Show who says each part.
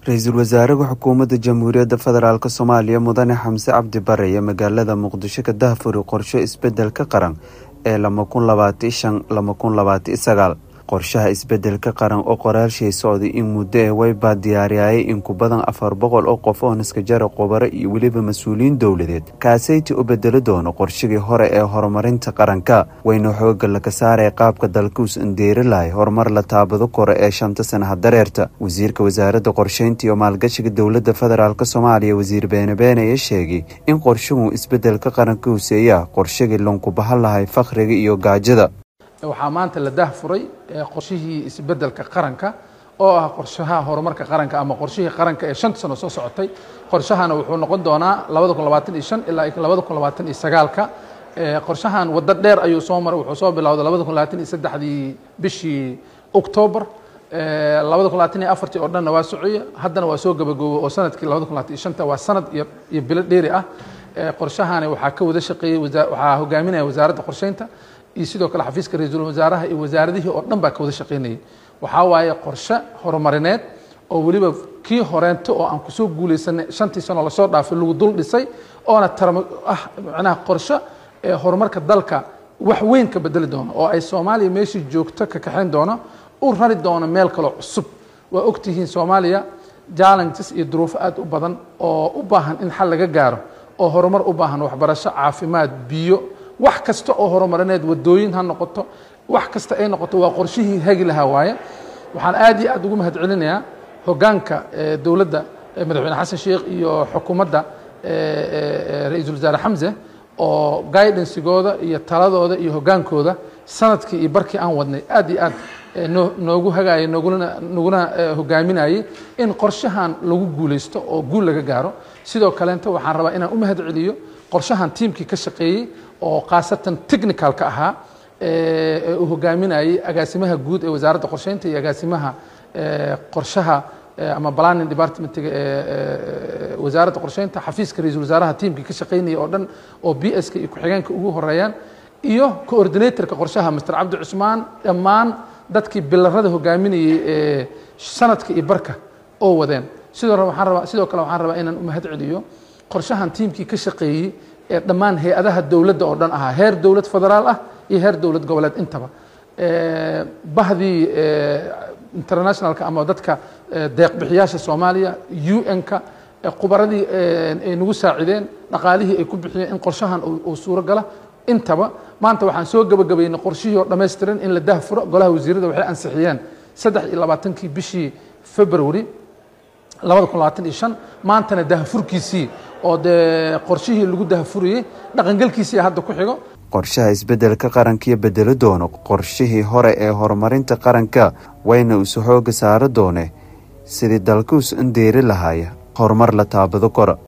Speaker 1: ra-iisul wasaaraha xukuumadda jamhuuriyadda federaalk soomaaliya mudane xamse cabdi bare iyo magaalada muqdisho ka dahfuri qorshe isbedelka qaran ee lama kun labaati shan lama kun labaati sagaal qorshaha isbedelka qaran oo qoraalshay socday in muddo ee waybaa diyaariyayay in ku badan afar boqol oo qof oo naskajara qubaro iyo weliba mas-uuliyiin dowladeed kaasayti u bedeli doono qorshigii hore ee horumarinta qaranka wayna xooga laga saaraya qaabka dalkuus indeeri lahay horumar la taabado kore ee shanta sanaha dareerta wasiirka wasaaradda qorsheynta iyo maalgashiga dowladda federaalk soomaaliya wasiir beene beene ayaa sheegay in qorshuhu isbedelka qaranka huseeya qorshigii lunku bahan lahay fakhriga iyo gaajada
Speaker 2: waxaa maanta la dahfuray qorshihii isbedelka qaranka oo ah qorshaha horumarka qaranka ama qorshihii qaranka ee shanta sano soo socotay qorshahana wuxuu noqon doonaa labada kun labaatan iyo shan ilaa labada kun labaatan iyo sagaalka qorshahan waddo dheer ayuu soo maray wuxuu soo bilowday labada kun labaatan iyo saddexdii bishii octoobar labada kun labaatan iyo afartii oo dhanna waa socaya haddana waa soo gabagoobo oo sanadkii labada kun labaatan iyo shanta waa sanad iyo iyo bilo dheeri ah qorshahani waxaa ka wada shaqeeyey waxaa hogaaminaya wasaaradda qorsheynta iyo sidoo kale xafiiska ra-iisul wasaaraha iyo wasaaradihii oo dhan baa ka wada shaqeynayay waxaa waaye qorshe horumarineed oo weliba kii horeento oo aan kusoo guulaysanay shantii sano lasoo dhaafay lagu dul dhisay oona tarmo ah macnaha qorshe ee horumarka dalka wax weyn ka bedeli doono oo ay soomaaliya meeshii joogto ka kaxayn doono u rari doono meel kaloo cusub waa ogtihiin soomaaliya challenges iyo duruufo aad u badan oo u baahan in xal laga gaaro oo horumar u baahan waxbarasho caafimaad biyo wax kasta oo horumarineed wadooyin ha noqoto wax kasta ay noqoto waa qorshihii hagi lahaa waaye waxaan aad iyo aad ugu mahad celinayaa hogaanka dowladda madaxweyne xasan sheekh iyo xukuumadda ra-iisul wasaare xamse oo guidansigooda iyo taladooda iyo hogaankooda sanadkii iyo barkii aan wadnay aad iyo aad noogu hagaayay noguna naguna hogaaminayay in qorshahan lagu guulaysto oo guul laga gaaro sidoo kaleenta waxaan rabaa inaan u mahad celiyo qorshahan tiimkii ka shaqeeyey oo khaasatan technicalka ahaa ee uu hogaaminayay agaasimaha guud ee wasaaradda qorsheynta iyo agaasimaha qorshaha ama planning departmentiga ee wasaaradda qorsheynta xafiiska ra-iisul wasaaraha tiimkii ka shaqeynayay oo dhan oo b s ka iyo ku-xigeenka ugu horeeyaan iyo coordinatorka qorshaha master cabdi cusmaan dhammaan dadkii bilarada hogaaminayay ee sanadka iyo barka oo wadeen sidoo waxaan rabaa sidoo kale waxaan rabaa inaan u mahad celiyo qorshahan tiimkii ka shaqeeyey ee dhammaan hay-adaha dowladda oo dhan ahaa heer dowlad federaal ah iyo heer dowlad goboleed intaba bahdii internationalka ama dadka deeqbixiyaasha soomaaliya u n-ka khubaradii ay nagu saacideen dhaqaalihii ay ku bixiyeen in qorshahan uu suuro gala intaba maanta waxaan soo gebagabaynay qorshihii oo dhammaystiran in la dahfuro golaha wasiirada waxay ansixiyeen saddex iyo labaatankii bishii february labada kun labaatan iyo shan maantana dahfurkiisii oo dee qorshihii lagu dahfurayey dhaqangelkiisii hadda ku xigo
Speaker 1: qorshaha isbedelka qarankiyo bedeli doono qorshihii hore ee horumarinta qaranka wayna isu xooga saari doone sidii dalkuus in deeri lahaaya horumar la taabado kora